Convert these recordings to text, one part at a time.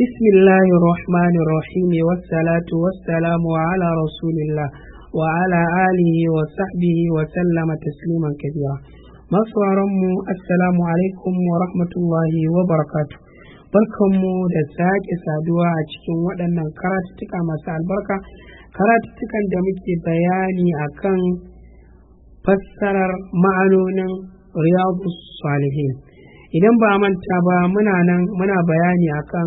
بسم الله الرحمن الرحيم والصلاة والسلام على رسول الله وعلى آله وصحبه وسلم تسليما كثيرا mu assalamu alaikum wa rahmatullahi wa barakatu barkanmu da sake saduwa a cikin waɗannan karatuttuka masu albarka karatuttukan da muke bayani akan fassarar ma'anonin riyadu salihin idan ba manta ba muna nan muna bayani akan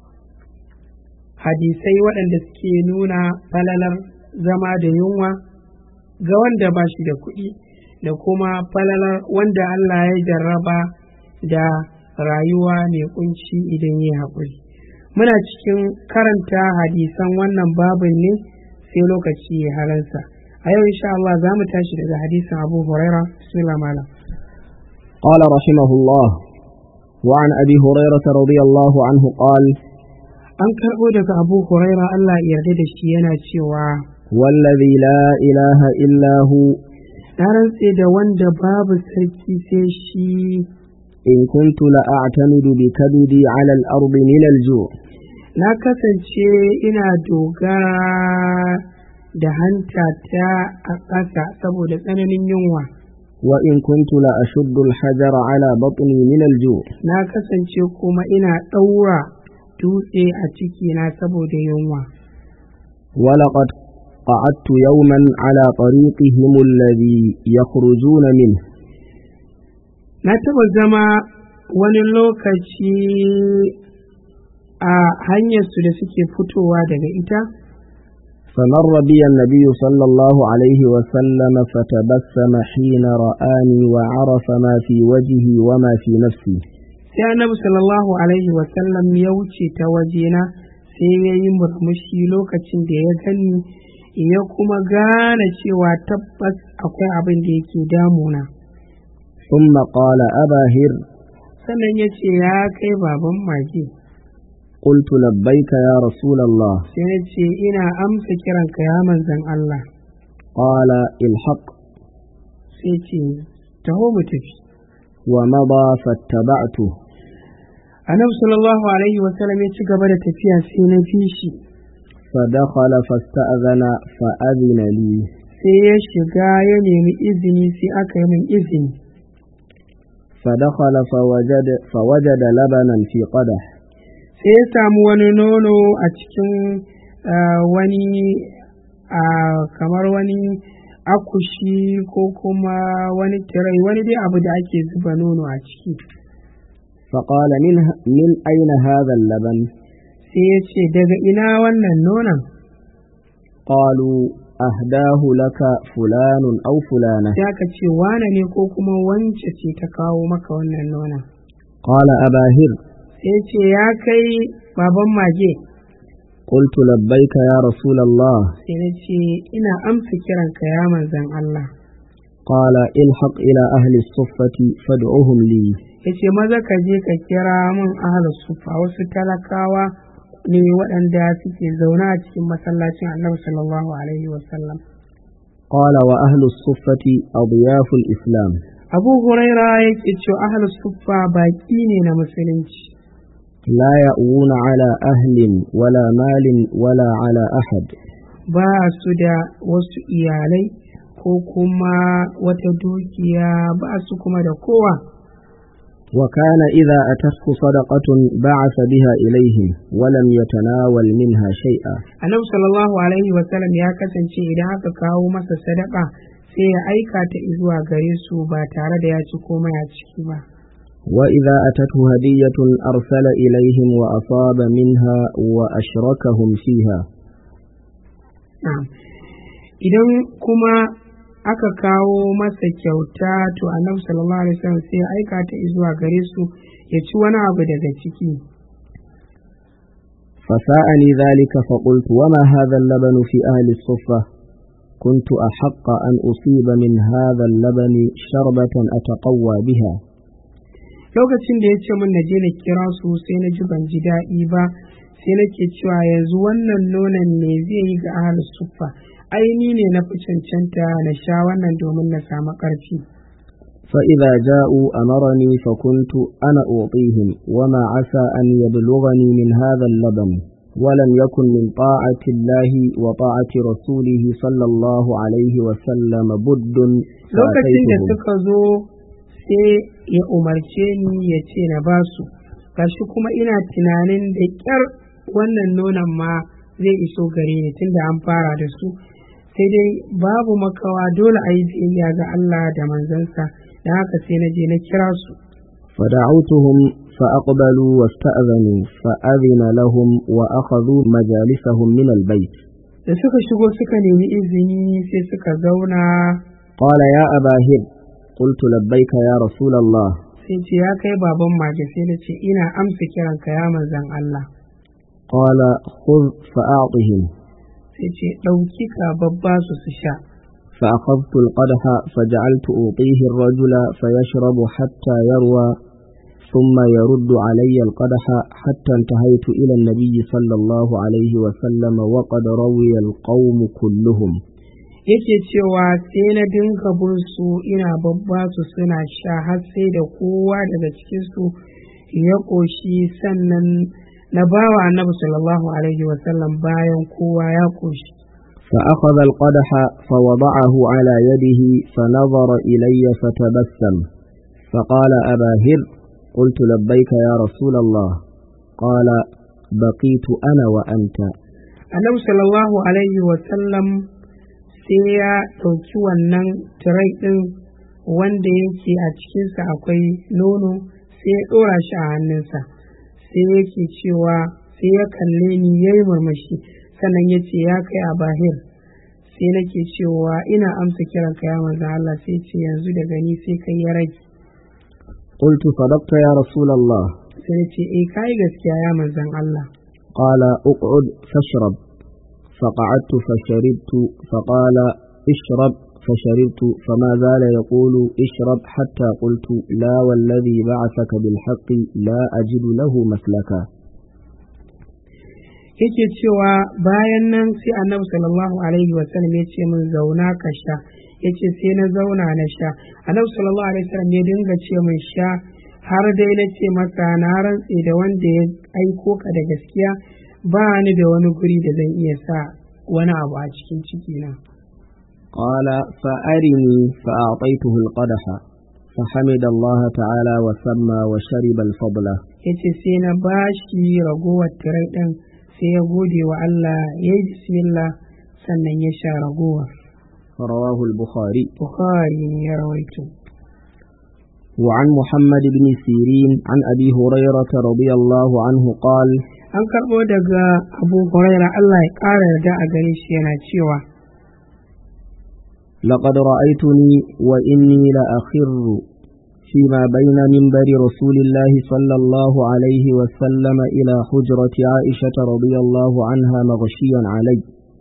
hadisai waɗanda suke nuna falalar zama da yunwa ga wanda ba shi da kuɗi da kuma falalar wanda Allah ya jarraba da rayuwa mai kunci idan ya haƙuri. Muna cikin karanta hadisan wannan babin ne sai lokaci ya halarsa. A yau insha Allah za mu tashi daga hadisan Abu Huraira, Bismillah malam. قال رحمه الله وعن أبي هريرة رضي الله عنه قال An karɓo daga Abu Huraira Allah ya yarda da shi yana cewa والذي لا إله إلا هو na rantse da wanda babu sarki sai shi إن كنت لأعتمد بكبدي على الأرض من الجوع na kasance ina dogara da hanta ta a ƙasa saboda tsananin yunwa وإن كنت لأشد الحجر على بطني من الجوع na kasance kuma ina ɗaura dutse a cikina saboda yunwa ولقد قعدت يوما على طريقهم الذي يخرجون منه na taɓa zama wani lokaci a hanyarsu da suke fitowa daga ita فمر بي النبي صلى الله عليه وسلم فتبسم حين رآني وعرف ما في وجهي وما في نفسي sai annabi sallallahu alaihi wasallam ya wuce ta wajena sai ya yi murmushi lokacin da ya gani ya kuma gane cewa tabbas akwai abin da yake damuna ثم قال أبا هر sannan ya ce ya kai baban mage قلت لبيك يا رسول الله sai ya ce ina amsa kiranka ya manzan Allah قال الحق sai ce taho mu tafi ومضى فاتبعته annabi sallallahu alaihi wasallam ya ci gaba da tafiya sai na fi shi فدخل فاستأذن فأذن لي sai ya shiga ya nemi izini sai aka yi min izini فدخل فوجد, فوجد لبنا في قدح sai ya samu wani nono a cikin ah, wani ah, kamar wani akushi ko kuma wani tirai wani dai abu da ake zuba nono a ciki فقال من, من أين هذا اللبن sai ya ce daga ina wannan nonon قالوا أهداه لك فلان أو فلانة sai aka ce wane ne ko kuma wance ce ta kawo maka wannan nonon قال أبا هر sai ya ce ya kai baban mage قلت لبيك يا رسول الله sai na ce ina amsa kiranka ya manzan Allah قال الحق إلى أهل الصفة فادعوهم لي ya ce maza ka je ka kira min ahalus sufa wasu talakawa ne waɗanda suke zaune a cikin masallacin annabi sallallahu alaihi wasallam قال وأهل الصفة أضياف الإسلام abu huraira yake cewa ahalus sufa baƙi ne na musulunci لا يأوون على أهل ولا مال ولا على أحد ba su da wasu iyalai ko kuma wata dukiya ba su kuma da kowa وكان إذا أتته صدقة بعث بها إليهم ولم يتناول منها شيئا annabi sallallahu alaihi wasallam ya kasance idan aka kawo masa sadaka sai ya aika ta zuwa gare su ba tare da ya ci komai a ciki ba وإذا أتته هدية أرسل إليهم وأصاب منها وأشركهم فيها Na'am. idan kuma aka kawo masa kyauta to annabi sallallahu alaihi wasallam sai ya aika ta zuwa gare su ya ci wani abu daga ciki فساءني ذلك فقلت وما هذا اللبن في أهل الصفة كنت أحق أن أصيب من هذا اللبن شربة أتقوى بها lokacin da ya ce min na je na kira su sai na ji ban ji daɗi ba sai nake cewa yanzu wannan nonon ne zai yi ga ahlus suffa ai ni ne na fi cancanta na sha wannan domin na samu ƙarfi فإذا جاءوا أمرني فكنت أنا أعطيهم وما عسى أن يبلغني من هذا اللبن ولم يكن من طاعة الله وطاعة رسوله صلى الله عليه وسلم بد lokacin da فأتيتهم suka zo sai ya umarce ni ya ce na ba su gashi kuma ina tunanin da ƙyar wannan nonon ma zai iso gare ni tunda an fara da su sai dai babu makawa dole a yi biyayya ga Allah da manzansa da haka sai na je na kira su فدعوتهم فأقبلوا واستأذنوا فأذن لهم وأخذوا مجالسهم من البيت da suka shigo suka nemi izini sai suka zauna قال يا أبا هب قلت لبيك يا رسول الله sai ce ya kai baban mage sai na ce ina amsa kiranka ya manzan Allah قال خذ فأعطهم sai ce ɗauki ka babba su su sha فأخذت القدح فجعلت أعطيه الرجل فيشرب حتى يروى ثم يرد علي القدح حتى انتهيت إلى النبي صلى الله عليه وسلم وقد روي القوم كلهم yake cewa sai na dinga bin su ina babba su suna sha har sai da kowa daga cikinsu ya ƙoshi sannan na bawa annabi sallallahu alaihi wasallam bayan kowa ya ƙoshi فأخذ القدح فوضعه على يده فنظر إلي فتبسم فقال أبا هر قلت لبيك يا رسول الله قال بقيت أنا وأنت annabi sallallahu alaihi wasallam sai ya ɗauki wannan tirai ɗin wanda yake a cikinsa akwai nono sai ya ɗora shi a hannunsa sai yake cewa sai ya kalle ni ya yi murmushi sannan ya ce ya kai a bahir sai nake cewa ina amsa kiran ka ya manzo Allah sai ce yanzu daga ni sai kai ya rage قلت صدقت يا رسول الله sai ya ce eh kai gaskiya ya manzon Allah قال اقعد فاشرب فقعدت فشربت فقال اشرب فشربت فما زال يقول اشرب حتى قلت لا والذي بعثك بالحق لا أجد له مسلكا yake cewa bayan nan sai annabi sallallahu alaihi wasallam ya ce min zauna ka sha ya ce sai na zauna na sha annabi sallallahu alaihi wasallam ya dinga ce min sha har dai na ce masa na rantse da wanda ya aiko ka da gaskiya ba ni da wani guri da zan iya sa wani abu a cikin cikina قال فأرني فأعطيته القدح فحمد الله تعالى وسمى وشرب الفضل ya ce sai na ba shi ragowar tirai ɗin sai ya gode wa Allah ya yi bismillah sannan ya sha ragowar رواه البخاري Bukhari ne ya rawaito وعن محمد بن سيرين عن أبي هريرة رضي الله عنه قال an karɓo daga abu huraira Allah ya ƙara yarda a gare shi yana cewa لقد رأيتني وإني لأخر فيما بين منبر رسول الله صلى الله عليه وسلم إلى حجرة عائشة رضي الله عنها مغشيا علي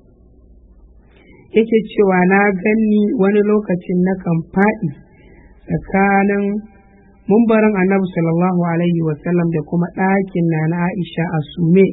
yake cewa na ganni wani lokacin na kan faɗi tsakanin mumbarin annabi sallallahu alaihi wasallam da kuma ɗakin na na aisha a sume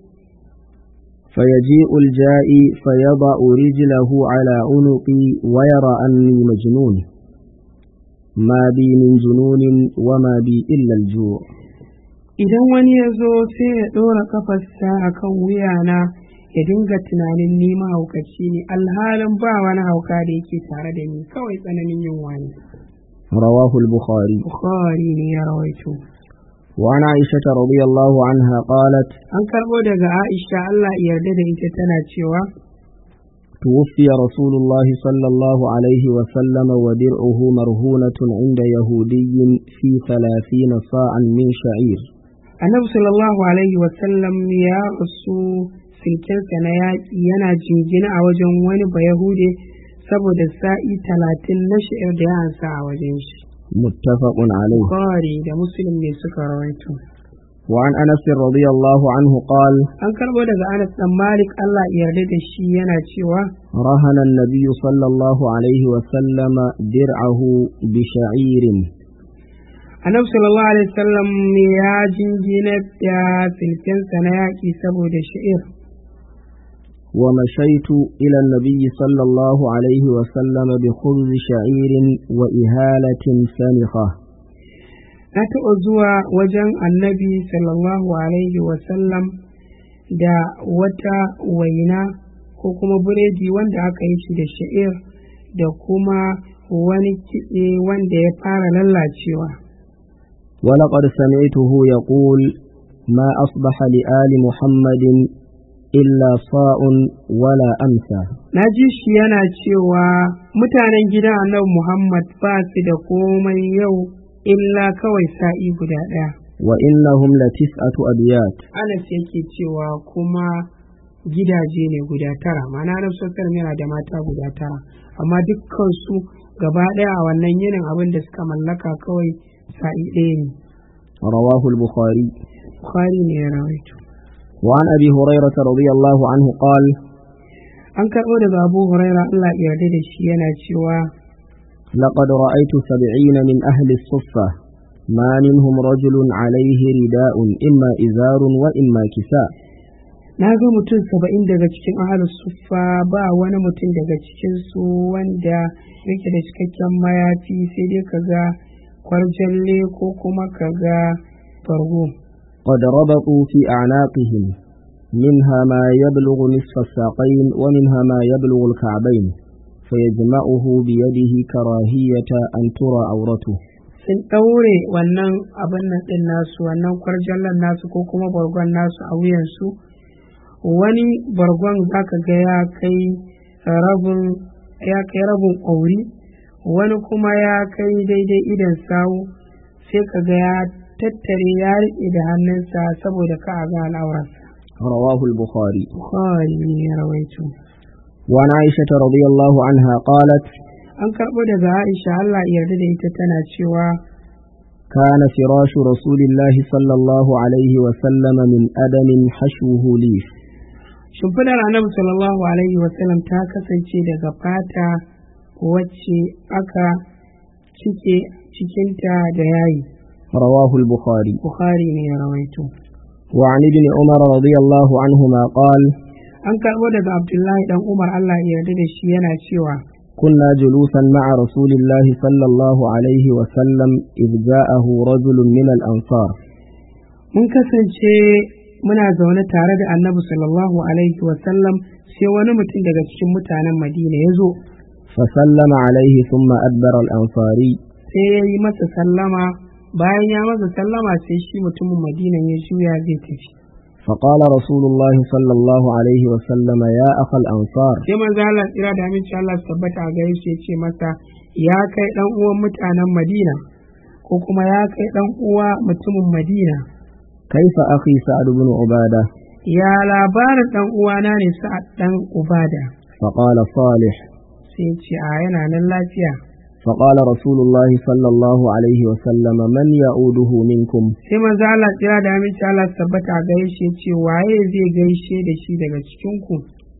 فيجيء الجائي فيضع رجله على عنقي ويرى أني مجنون ما بي من جنون وما بي إلا الجوع idan wani ya zo sai ya ɗora kafarsa a kan wuyana ya dinga tunanin ni mahaukaci ne alhalin ba wani hauka da yake tare da ni kawai tsananin yunwa ne رواه البخاري bukhari ne ya rawaito وعن عائشة رضي الله عنها قالت an karɓo daga aisha allah ya yarda da ita tana cewa توفي رسول الله صلى الله عليه وسلم ودرعه مرهونة عند يهودي في ثلاثين صاعا من شعير annabi sallallahu alaihi wasallam ya rasu silkensa na yaƙi yana jingina a wajen wani bayahude saboda sa'i talatin na shi'ir da ya ansa a wajen shi متفق عليه bukhari da muslim ne suka rawaito وعن أنس رضي الله عنه قال an karɓo daga anas dan malik allah ya yarda da shi yana cewa رهن النبي صلى الله عليه وسلم درعه بشعير annabi sallallahu alaihi wasallam ya jingina da silkensa na yaƙi saboda shi'ir ومشيت إلى النبي صلى الله عليه وسلم بخبز شعير وإهالة سنخة na taɓa zuwa wajen annabi sallallahu alaihi wasallam da wata waina ko kuma buredi wanda aka yi shi da sha'ir da kuma wani kitse wanda ya fara lallacewa ولقد سمعته يقول ما أصبح لآل محمد إلا صاء ولا أمسى na ji shi yana cewa mutanen gidan annabi muhammad ba su da komai yau illa kawai sa'i guda ɗaya وإنهم لتسعة أبيات anas yake cewa kuma gidaje ne guda tara ma'ana na sosar yana da mata guda tara amma dukkan su gaba ɗaya a wannan yinin abin da suka mallaka kawai sa'i ɗaya ne رواه البخاري bukhari ne ya rawaito وعن أبي هريرة رضي الله عنه قال an karɓo daga abu huraira allah ya yarda da shi yana cewa لقد رأيت سبعين من أهل الصفة ما منهم رجل عليه رداء إما إزار وإما كساء na ga mutum saba'in daga cikin ahalus suffa ba wani mutum daga cikin su wanda yake da cikakken mayafi sai dai ka ga kwarjalle ko kuma ka ga fargo قد ربطوا في أعناقهم منها ما يبلغ نصف الساقين ومنها ما يبلغ الكعبين فيجمعه بيده كراهية أن ترى عورته sun ɗaure wannan abin nan ɗin nasu wannan kwarjallen nasu ko kuma bargon nasu a wuyansu wani bargon zaka ga ya kai rabin ya kai rabin ƙauri wani kuma ya kai daidai idan sawu sai ka ga ya tattare ya riƙe da hannunsa saboda ka a ga al'aurarsa رواه البخاري Bukhari ne ya rawaito وعن عائشة رضي الله عنها قالت an karɓo daga Aisha Allah ya yarda da ita tana cewa كان فراش رسول الله صلى الله عليه وسلم من أدم حشوه ليف shimfidar annabi sallallahu alaihi wasallam ta kasance daga fata wacce aka cike cikinta da yayi رواه البخاري bukhari ne ya rawaito وعن ابن عمر رضي الله عنهما قال an karɓo daga abdullahi dan umar allah ya yarda da shi yana cewa كنا جلوسا مع رسول الله صلى الله عليه وسلم إذ جاءه رجل من الأنصار mun kasance muna zaune tare da annabi sallallahu alaihi wasallam sai wani mutum daga cikin mutanen madina ya zo فسلم عليه ثم أدبر الأنصاري sai ya yi masa sallama bayan ya masa sallama sai shi mutumin madina ya juya zai tafi فقال رسول الله صلى الله عليه وسلم يا أخا الأنصار sai manzo Allah tsira da aminci Allah su tabbata a gare shi ya ce masa ya kai dan uwan mutanen Madina ko kuma ya kai dan uwa mutumin Madina كيف أخي سعد بن عبادة ya labarin dan uwana ne sa'ad dan Ubada فقال صالح sai ya ce a yana nan lafiya فقال رسول الله صلى الله عليه وسلم من يعوده منكم sai manzo Allah tsira da aminci Allah su tabbata a gare shi ya ce waye zai gaishe da shi daga cikin ku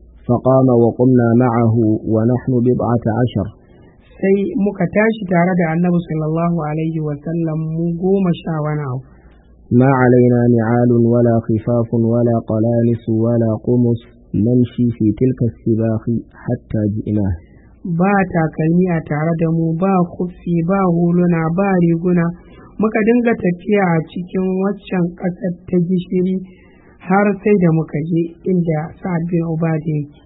فقام وقمنا معه ونحن بضعة عشر sai muka tashi tare da annabi sallallahu alaihi wa sallam mu goma sha wani abu ما علينا نعال ولا خفاف ولا قلانس ولا قمص نمشي في تلك السباق حتى جئناه ba takalmi a tare da mu ba kufi ba huluna ba riguna muka dinga tafiya a cikin waccan ƙasar ta gishiri har sai da muka je inda sa'ad bin ubada yake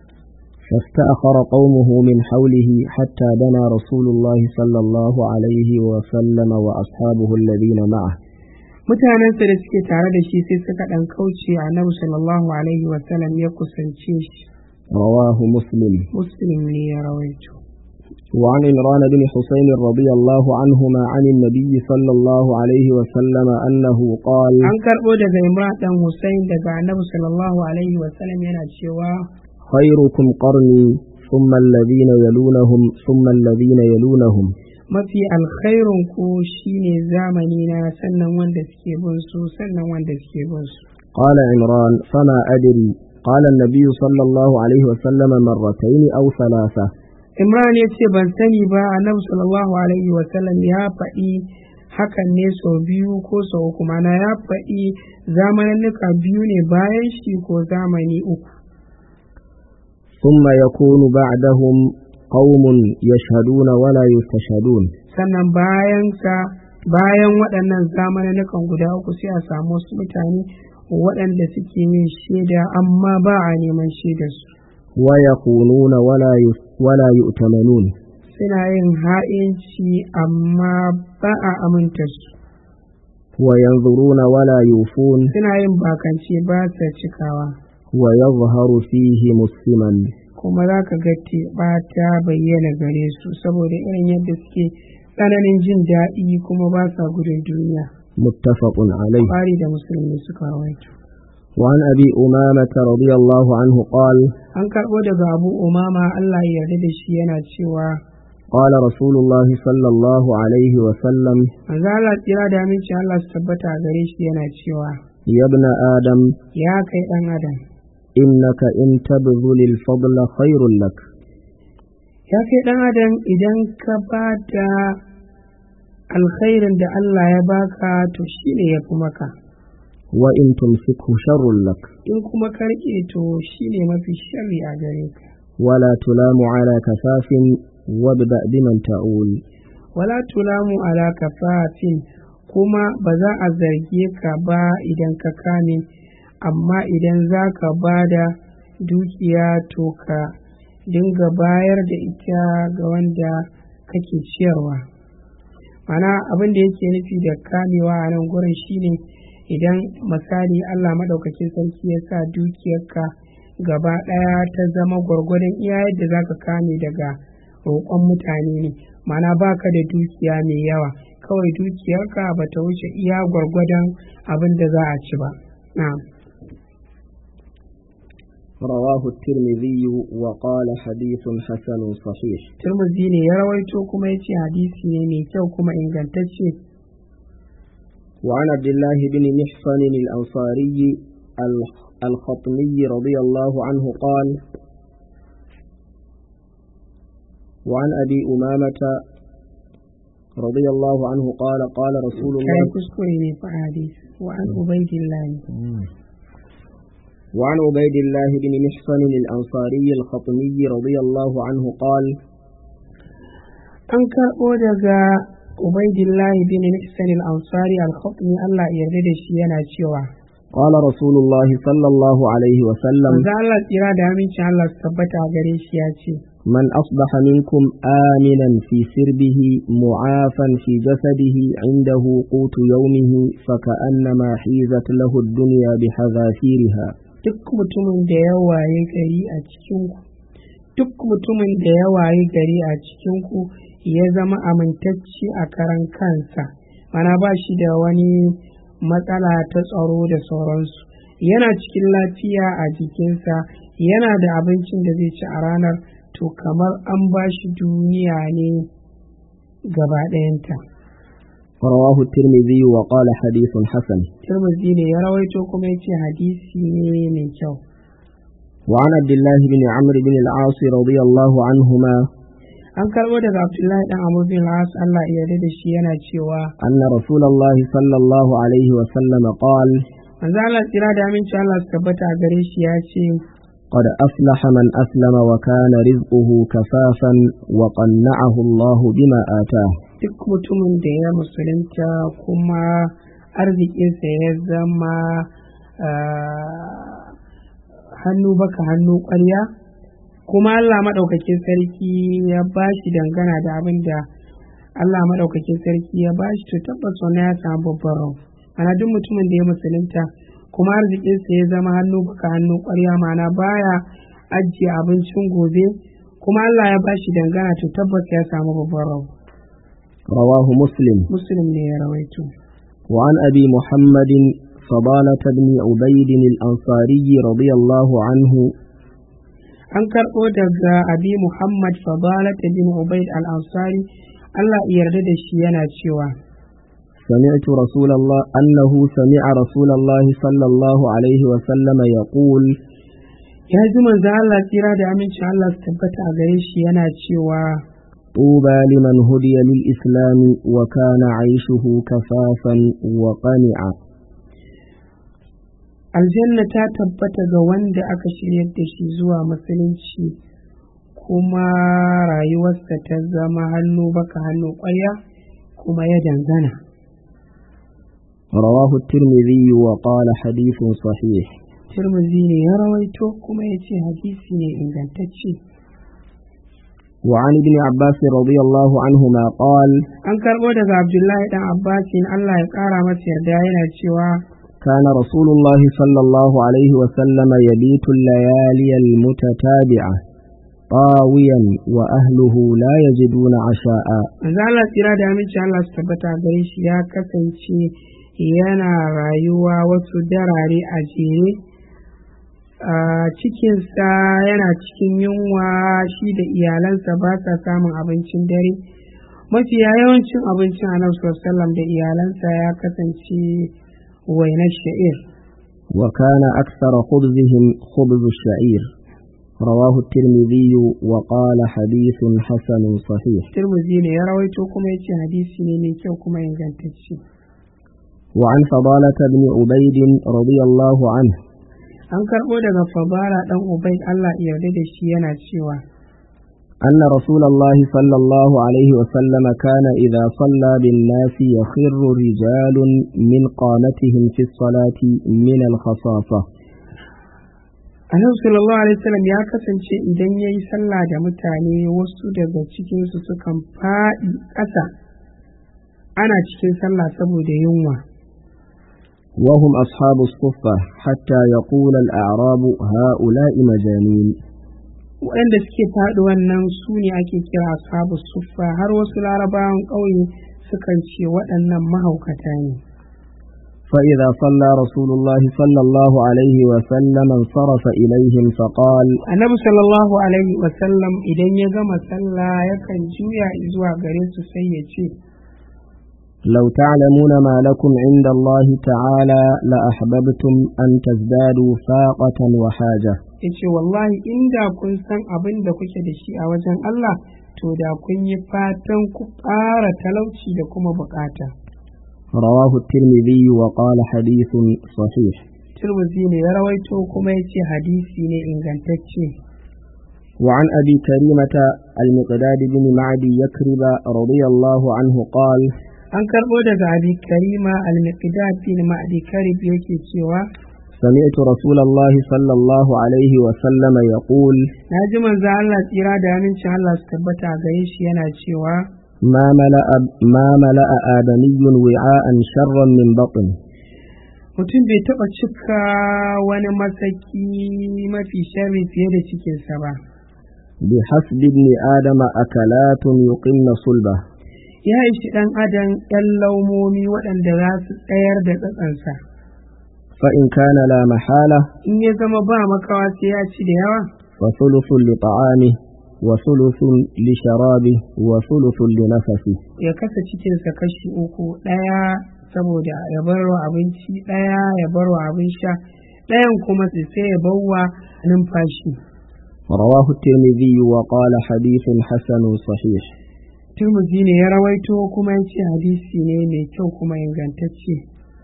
فاستأخر قومه من حوله حتى دنا رسول الله صلى الله عليه وسلم وأصحابه الذين معه mutanensa da suke tare da shi sai suka ɗan kauce annabi sallallahu alaihi wasallam ya kusance shi رواه مسلم muslim ne ya rawaito وعن عمران بن حسين رضي الله عنهما عن النبي صلى الله عليه وسلم أنه قال an karɓo daga imran dan Hussein daga annabi sallallahu alaihi wasallam yana cewa خيركم قرني ثم الذين يلونهم ثم الذين يلونهم mafi alkhairun ku shine zamani na sannan wanda suke bin su sannan wanda suke bin su قال عمران فما أدري قال النبي صلى الله عليه وسلم مرتين أو ثلاثة imran ya ce ban sani ba annabi sallallahu alaihi wasallam ya faɗi hakan ne sau biyu ko sau uku mana ya faɗi zamaninnika biyu ne bayan shi ko zamani uku ثم يكون بعدهم قوم يشهدون ولا يستشهدون sannan bayan sa bayan waɗannan zamanukan guda uku sai a samu wasu mutane waɗanda suke yin shaida amma ba a neman shaidarsu ويخونون ولا يس- ولا يؤتمنون suna yin ha'inci amma ba a aminta su وينظرون ولا يوفون suna yin bakance ba sa cikawa ويظهر فيه مسلما kuma za ka ga teɓa ta bayyana gare su saboda irin yadda suke tsananin jin daɗi kuma ba sa gudun duniya متفق عليه ƙwari da musulmi suka rawaito وعن أبي أمامة رضي الله عنه قال an karɓo daga abu umama allah ya yarda da shi yana cewa قال رسول الله صلى الله عليه وسلم manzo Allah tsira da aminci Allah su tabbata a gare shi yana cewa يا ابن آدم ya kai ɗan adam إنك إن تبذل الفضل خير لك ya kai ɗan adam idan ka ba da alkhairin da Allah ya baka to shine ya fi maka وإن تمسكه شر لك in kuma ka riƙe to shine mafi sharri a gare ka ولا تلام على كفاف وابدأ بمن تعول wala tulamu ala kafafin kuma ba za a zarge ka ba idan ka kame amma idan za ka ba da dukiya to ka dinga bayar da ita ga wanda kake ciyarwa mana abin da yake nufi da kamewa a nan gurin shine idan misali allah maɗaukakin sarki ya sa dukiyarka gaba ɗaya ta zama gwargwadon iya yadda za ka kame daga roƙon mutane ne mana baka da dukiya mai yawa kawai dukiyarka ba ta wuce iya gwargwadon abin da za a ci ba na'am رواه الترمذي وقال حديث حسن صحيح turmuzi ne ya rawaito kuma ya ce hadisi ne mai kyau kuma ingantacce وعن عبد الله بن محصن الأنصاري ال- الخطمي رضي الله عنه قال وعن أبي أمامة رضي الله عنه قال قال رسول kai الله kuskure ne fa hadisi wa an ubaidillahi وعن عبيد الله بن محصن الأنصاري الخطمي رضي الله عنه قال an karɓo daga ubaidillahi bin ihsan al-ansari al-khatmi Allah ya yarda da shi yana cewa قال رسول الله صلى الله عليه وسلم manzo Allah tsira da amincin Allah su tabbata a gare shi ya ce من أصبح منكم آمنا في سربه معافا في جسده عنده قوت يومه فكأنما حيزت له الدنيا بحذافيرها duk mutumin da ya waye gari a cikinku duk mutumin da ya waye gari a cikinku ya zama amintacce a karan kansa mana ba shi da wani matsala ta tsaro da sauransu yana cikin lafiya a jikinsa yana da abincin da zai ci a ranar to kamar an ba shi duniya ne gaba ɗayanta رواه الترمذي وقال حديث حسن turmuzi ne ya rawaito kuma ya ce hadisi ne mai kyau وعن عبد الله بن عمرو بن العاص رضي الله عنهما an karɓo daga abdullahi dan amur bin as allah ya yarda da shi yana cewa أن رسول الله صلى الله عليه وسلم قال manzo allah tsira da aminci allah su tabbata a gare shi ya ce قد أفلح من أسلم وكان رزقه كفافا وقنعه الله بما آتاه duk mutumin da ya musulunta kuma arzikinsa ya zama ah, hannu baka hannu ƙwarya kuma allah maɗaukakin sarki ya ba shi dangana da abin da allah maɗaukakin sarki ya ba shi to tabbas wannan ya samu babban rau ana duk mutumin da ya musulunta kuma arzikinsa ya zama hannu baka hannu ƙwarya mana baya ajiye abincin gobe kuma allah ya ba shi dangana to tabbas ya samu babban rau رواه مسلم muslim ne ya rawaito وعن أبي محمد فضالة بن عبيد الأنصاري رضي الله عنه an karɓo daga abi muhammad fadalat bin ubaid al-ansari allah ya yarda da shi yana cewa سمعت رسول الله أنه سمع رسول الله صلى الله عليه وسلم يقول ya ji manzo allah tsira da amincin allah su tabbata a gare shi yana cewa طوبى لمن هدي للإسلام وكان عيشه كفافا وقنعا aljanna ta tabbata ga wanda aka shiryar da shi zuwa musulunci kuma rayuwarsa ta zama hannu baka hannu ƙwarya kuma ya dangana رواه الترمذي وقال حديث صحيح tirmizi ne ya rawaito kuma ya ce hadisi ne ingantacce وعن ابن عباس رضي الله عنهما قال an karɓo daga abdullahi dan abbasin allah ya ƙara masa yarda yana cewa كان رسول الله صلى الله عليه وسلم يبيت الليالي المتتابعة طاويا وأهله لا يجدون عشاء manzo Allah tsira da aminci Allah su tabbata gare shi ya kasance yana rayuwa wasu darare a jere a cikinsa yana cikin yunwa shi da iyalansa ba sa samun abincin dare mafiya yawancin abincin annabi sallallahu da iyalansa ya kasance wainar sha'ir وكان أكثر خبزهم خبز الشعير رواه الترمذي وقال حديث حسن صحيح turmuzi ne ya rawaito kuma ya ce hadisi ne mai kyau kuma ingantacce وعن فضالة بن عبيد رضي الله عنه an karɓo daga fabara ɗan ubaid Allah ya yarda da shi yana cewa أن رسول الله صلى الله عليه وسلم كان إذا صلى بالناس يخر رجال من قامتهم في الصلاة من الخصاصة annabi sallallahu alaihi wasallam ya kasance idan ya yi sallah da mutane wasu daga cikinsu sukan faɗi ƙasa ana cikin sallah saboda yunwa وهم أصحاب الصفة حتى يقول الأعراب هؤلاء مجانين waɗanda suke faɗi wannan su ne ake kira ashabu suffa har wasu larabawan ƙauye sukan ce waɗannan mahaukata ne فإذا صلى رسول الله صلى الله عليه وسلم انصرف إليهم فقال annabi sallallahu alaihi wasallam idan ya gama sallah yakan juya zuwa gare su sai ya ce لو تعلمون ما لكم عند الله تعالى لأحببتم أن تزدادوا فاقة وحاجة ya ce wallahi inda kun san abin da kuke da shi a wajen Allah to da kun yi fatan ku ƙara talauci da kuma bukata رواه الترمذي وقال حديث صحيح Tirmidhi ne ya rawaito kuma ya ce hadisi ne ingantacce وعن أبي كريمة المقداد بن معدي يكرب رضي الله عنه قال an karɓo daga abi karima al-miqdad bin ma'di karib yake cewa سمعت رسول الله صلى الله عليه وسلم يقول na ji manzo Allah tsira da amincin Allah su tabbata a gare shi yana cewa ما ملأ, ما ملأ آدمي وعاء شرا من بطن mutum bai taɓa cika wani masaki mafi sharri fiye da cikinsa ba بحسب ابن آدم أكلات يقمن صلبه ya ishi ɗan adam ‘yan laumomi waɗanda za su tsayar da tsatsansa فإن كان لا محالة in ya zama ba makawa sai ya ci da yawa فثلث لطعامه وثلث لشرابه وثلث لنفسه ya kasa cikinsa kashi uku ɗaya saboda ya barwa abinci ɗaya ya barwa abin sha ɗayan kuma sai ya bawa numfashi رواه الترمذي وقال حديث حسن صحيح turmuzi ne ya rawaito kuma ya ce hadisi ne mai kyau kuma ingantacce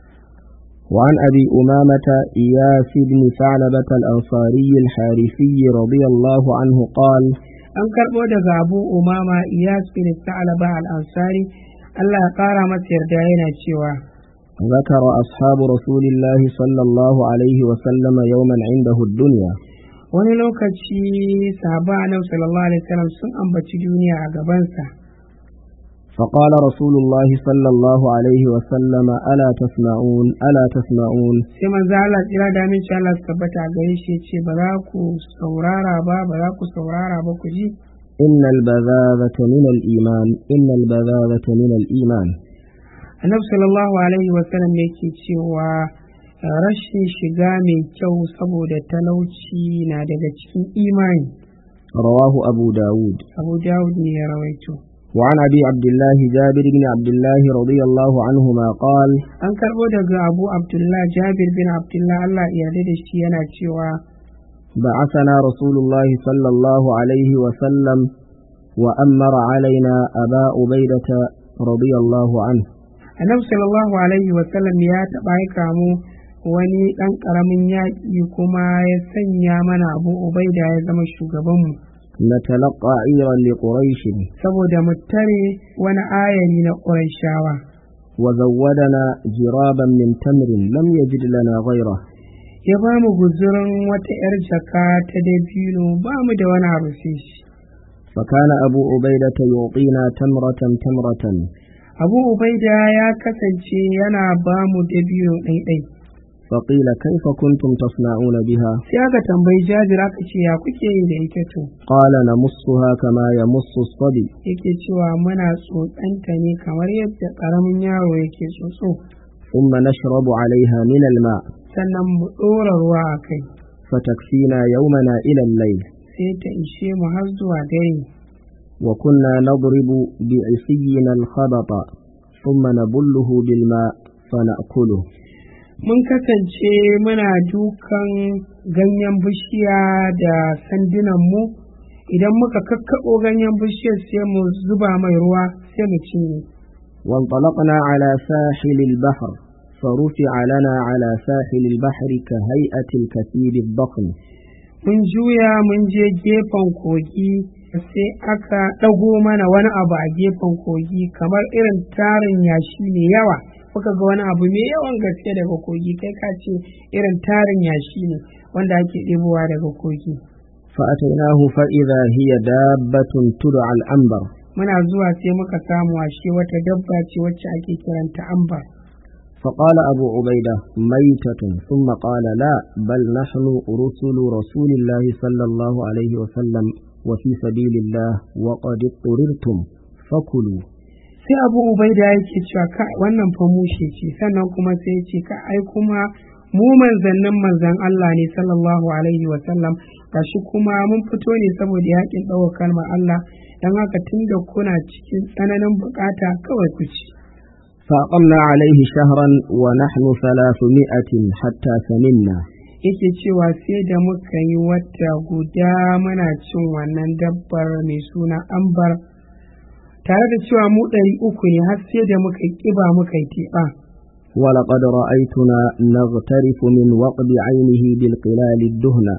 وعن أبي أمامة إياس بن ثعلبة الأنصاري الحارثي رضي الله عنه قال an karɓo daga abu umama iyas bin sa'alaba al-ansari Allah ya ƙara masa yarda yana cewa ذكر أصحاب رسول الله صلى الله عليه وسلم يوما عنده الدنيا wani lokaci sahaba annabi sallallahu alaihi wasallam sun ambaci duniya a gabansa فقال رسول الله صلى الله عليه وسلم ألا تسمعون ألا تسمعون sai manzo Allah tsira da min Allah su tabbata a gare shi ce ba za ku saurara ba ba za ku saurara ba ku ji إن البذاذة من الإيمان إن البذاذة من الإيمان annabi sallallahu alaihi wasallam yake cewa rashin shiga mai kyau saboda talauci na daga cikin imani رواه أبو داود abu dawud ne ya rawaito وعن أبي عبد الله جابر بن عبد الله رضي الله عنهما قال an karbo daga abu abdullah jabir bin abdullah Allah ya yarda da shi yana cewa بعثنا رسول الله صلى الله عليه وسلم وأمر علينا أبا عبيدة رضي الله عنه annabi sallallahu alaihi wasallam ya taɓa aika mu wani ɗan ƙaramin yaƙi kuma ya sanya mana abu ubaida ya zama shugabanmu نتلقى عيرا لقريش saboda mu tare wani ayari na ƙurashawa وزودنا جرابا من تمر لم يجد لنا غيره ya ba mu guzurin wata 'yar jaka ta dabino ba mu da wani abu sai shi فكان أبو عبيدة يعطينا تمرة تمرة abu ubaida ya kasance yana ba mu dabino ɗaiɗai فقيل كيف كنتم تصنعون بها sai aka tambayi jabir aka ce ya kuke yi da ita to قال نمصها كما يمص الصبي yake cewa muna tsotsanta ne kamar yadda ƙaramin yaro yake tsotso ثم نشرب عليها من الماء sannan mu ɗora ruwa a kai فتكفينا يومنا إلى الليل sai ta ishe mu har zuwa dare وكنا نضرب بعصينا الخبط ثم نبله بالماء فنأكله mun kasance muna dukan ganyen bishiya da sandunanmu idan muka kakkaɓo ganyen bishiyar sai mu zuba mai ruwa sai mu cinye وانطلقنا على ساحل البحر فرفع لنا على ساحل البحر كهيئة الكثير الضخم mun juya mun je gefen kogi sai aka ɗago mana wani abu a gefen kogi kamar irin tarin yashi mai yawa muka ga wani abu mai yawan gaske daga kogi kai ka ce irin tarin yashi ne wanda ake ɗebowa daga kogi فأتيناه فإذا هي دابة تدعى العنبر muna zuwa sai muka samu ashe wata dabba ce wacce ake kiranta ambar فقال أبو عبيدة ميتة ثم قال لا بل نحن رسل رسول الله صلى الله عليه وسلم وفي سبيل الله وقد اضطررتم فكلوا sai abu ubaida yake cewa ka wannan fa mushe ce sannan kuma sai ya ce ka ai kuma mu manzannin manzan Allah ne sallallahu alaihi wa sallam gashi kuma mun fito ne saboda yakin ɗaukar kalmar Allah dan haka tunda kuna cikin tsananin bukata kawai ku ci فأقمنا عليه شهرا ونحن ثلاثمائة حتى سمنا yake cewa sai da muka yi wata guda muna cin wannan dabbar mai suna ambar tare da cewa mu ɗari uku ne har sai da muka yi ƙiba muka yi teɓa ولقد رأيتنا نغترف من وقب عينه بالقلال الدهن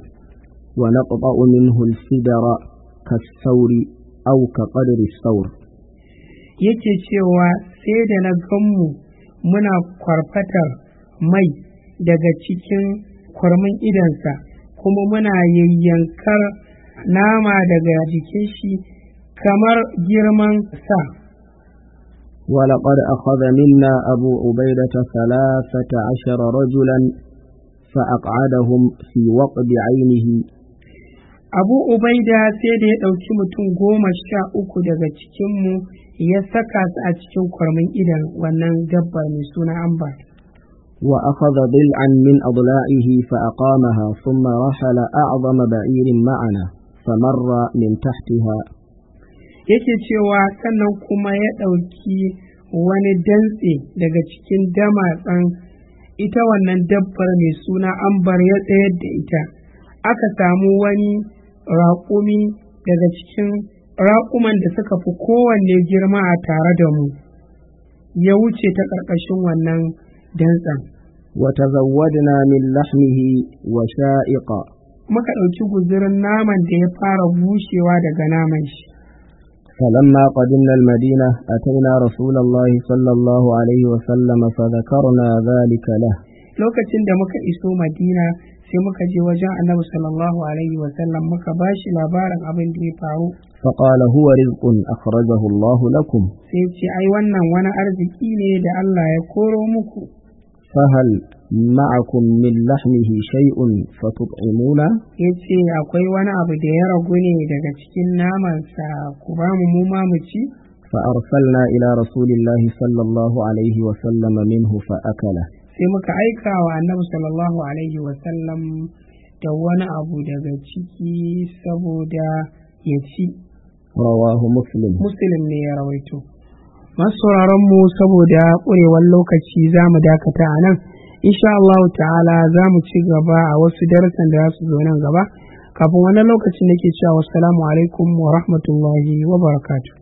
ونقطع منه الفدر كالثور أو كقدر الثور yake cewa sai da na ganmu muna kwarfatar mai daga cikin kwarmin idansa kuma muna yayyankar nama daga jikin shi kamar girman sa ولقد أخذ منا أبو عبيدة ثلاثة عشر رجلا فأقعدهم في وقب عينه abu ubaida sai da ya ɗauki mutum goma sha uku daga cikinmu ya saka su a cikin kwarmin idan wannan dabba mai suna amba وأخذ ضلعا من أضلاعه فأقامها ثم رحل أعظم بعير معنا فمر من تحتها yake cewa sannan kuma ya ɗauki wani dantse daga cikin damatsan ita wannan dabbar mai suna ambar ya tsayar da ita aka samu wani raƙumi daga cikin raƙuman da suka fi kowanne girma a tare da mu ya wuce ta ƙarƙashin wannan dantsen وتزودنا من لحمه وشائقا muka ɗauki guzurin naman da ya fara bushewa daga naman shi فلما قدمنا المدينة أتينا رسول الله صلى الله عليه وسلم فذكرنا ذلك له lokacin da muka iso madina sai muka je wajen annabi sallallahu alaihi wasallam muka ba shi labarin abin da ya faru فقال هو رزق أخرجه الله لكم sai ce ai wannan wani arziki ne da Allah ya koro muku فهل معكم من لحمه شيء فتطعمون ya ce akwai wani abu da ya ragu ne daga cikin namansa ku ba mu mu ma mu ci فأرسلنا إلى رسول الله صلى الله عليه وسلم منه فأكله sai muka aika wa annabi sallallahu alaihi wasallam da wani abu daga ciki saboda ya ci رواه مسلم muslim ne ya rawaito masu mu saboda ƙurewar lokaci za mu dakata a nan insha Allah ta'ala za mu ci gaba a wasu darasan da za su zo nan gaba kafin wani lokaci nake cewa wassalamu alaikum wa rahmatullahi wa barakatuh